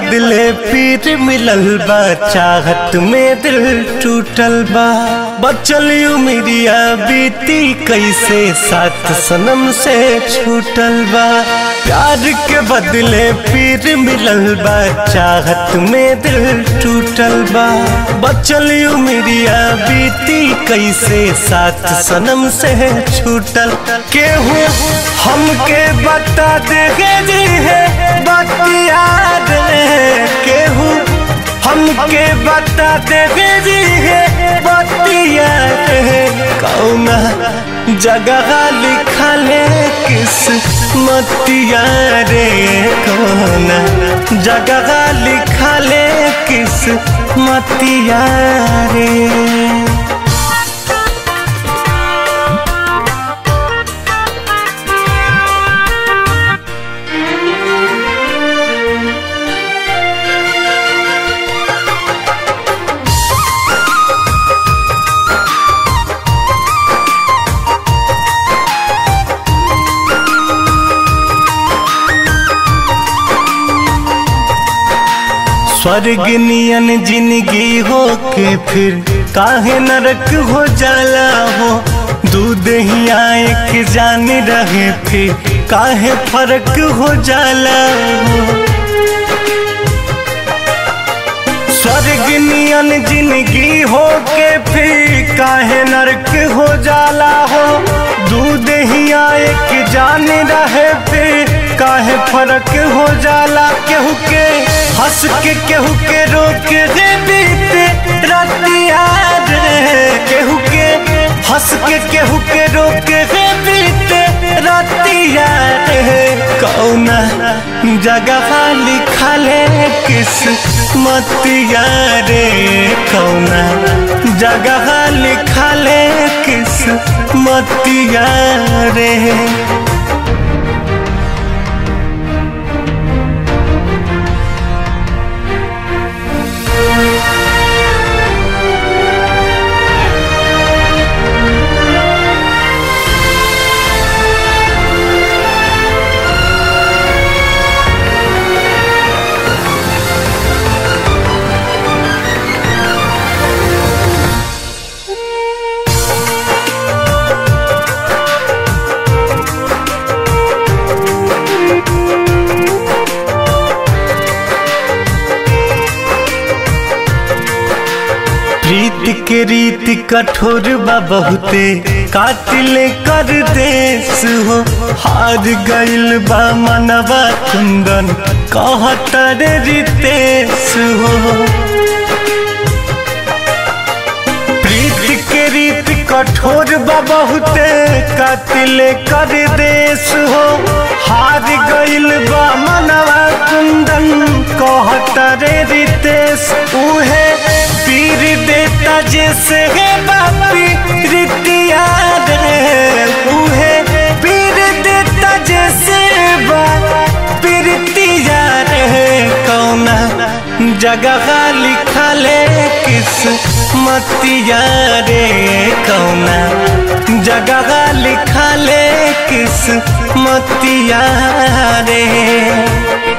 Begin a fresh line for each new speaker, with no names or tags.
बदले पीर मिलल बा चाहत में दिल टूटल बा बचल उमिरिया बीती कैसे साथ सनम से छूटल बा प्यार के बदले पीर मिलल बा चाहत में दिल टूटल बा बचल उमिरिया बीती कैसे साथ सनम से छूटल केहू हमके बता दे जी है बतिया केहू हमके बता दे जी है बतिया कौना जगह लिखल है किस मतिया रे कौना जगह लिखल है किस मतिया रे स्वर्ग नियन जिंदगी हो के फिर काहे नरक हो जाला हो दूध ही आए जान रहे फिर काहे फर्क हो जाला हो स्वर्ग नियन जिंदगी हो के फिर काहे नरक हो जाला हो दूध ही आए जान रहे फिर काहे फर्क हो जाला केहू के हंस के केहू के रोक दे बीते रतिया रे केहू के हंस के केहू के रोक दे बीते रतिया रे कौना जगह लिखल है किस मतिया रे कौना जगह लिखल है किस मतिया रे प्रीत के रीत कठोर बा बहुते कातिल कर देश हो हार गइल बा मनवा कुंदन कहतर रितेश हो प्रीत के रीत कठोर बा बहुते कातिल कर देश हो हार गइल बा मनवा कुंदन कहतर रितेश उहे पीर देता जैसे है बापी रितिया रे उहे पीर देता जैसे बापी रितिया रे कौना जगह लिखल किस मतिया रे कौना जगह लिखल किस मतिया रे